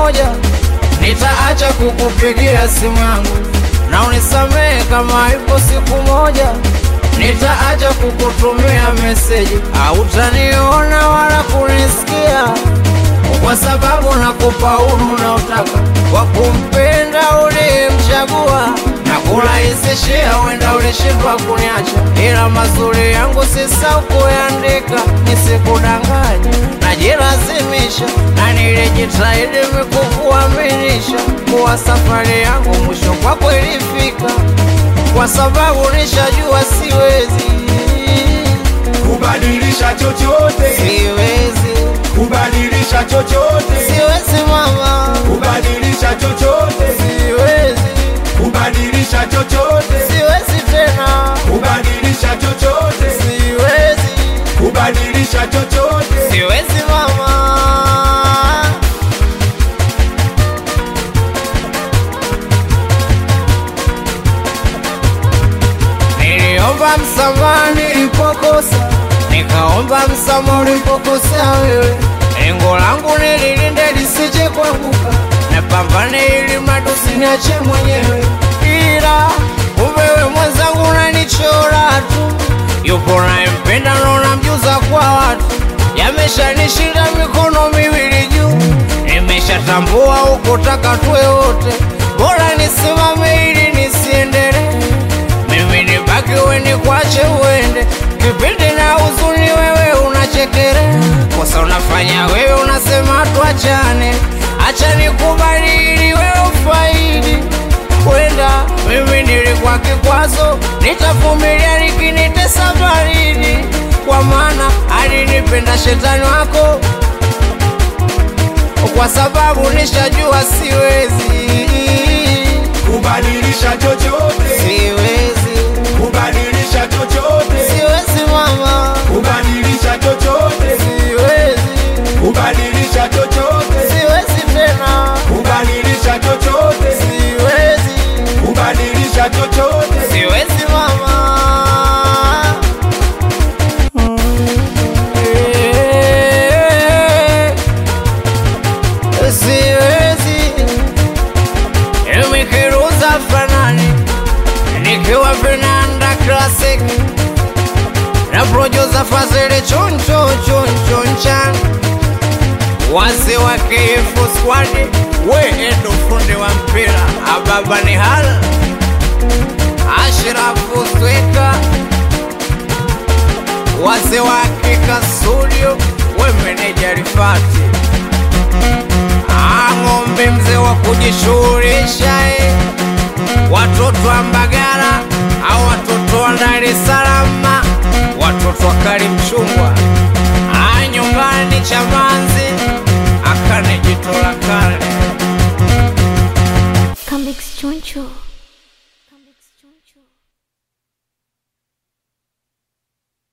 moja nitaacha kukupigia simu yangu, na unisamehe kama ipo siku moja nitaacha kukutumia meseji, hautaniona wala kunisikia, kwa sababu nakupa uhuru unaotaka wa kumpenda uliyemchagua na kurahisishia, wenda ulishindwa kuniacha, ila mazuri yangu sisahau kuyaandika, nisikudanganya, najilazimisha na nilijitahidi mikukuaminisha kuwa safari yangu mwisho kwako ilifika, kwa sababu nishajua siwezi, kubadilisha chochote, siwezi, kubadilisha chochote, siwezi mama, kubadilisha chochote, siwezi, kubadilisha chochote, siwezi tena, kubadilisha chochote, siwezi, kubadilisha chochote. siwezi mama. Niliomba msamaha nilipokosa, nikaomba msamaha ulipokosea wewe. Lengo langu nililinde lisije kuanguka, napambane ili mradi usiniache mwenyewe, ila kumbe wewe mwenzangu unanichora tu. Yupo nayempenda na unamjuza kwa watu, yameshanishinda mikono miwili juu, nimeshatambua ukotaka tuwe wote, bora nisimame ili nisiendelee mimi nibaki we nikwache uende, kipindi na huzuni wewe unachekere, kosa unafanya wewe unasema tuachane, acha nikubali ili wewe ufaidi. Wenda mimi nilikuwa kikwazo, nitavumilia likinitesa baridi, kwa maana alinipenda shetani wako, kwa sababu nishajua siwezi, Kubadilisha chochote, siwezi, kubadilisha chochote, siwezi mama. kubadilisha chochote, Siwezi, kubadilisha chochote, siwezi tena, kubadilisha chochote, siwezi, kubadilisha chochote. siwezi mama. Eh, Siwezi, imikiruza fanani nikiwa vinanda classic na producer Fazili choncho choncho nchan wazee wa KF squad we endo fundi wa mpira ababa ni hal Ashrafu Sweka wazee wa Kika studio we meneja Rifati Ang'ombe mzee wa kujishughulisha eh. watoto wa Mbagala au watoto wa Dar es Salaam watoto wa Karimchungwa Ah, nyumbani Chamanzi akane jito la kale Come Choncho.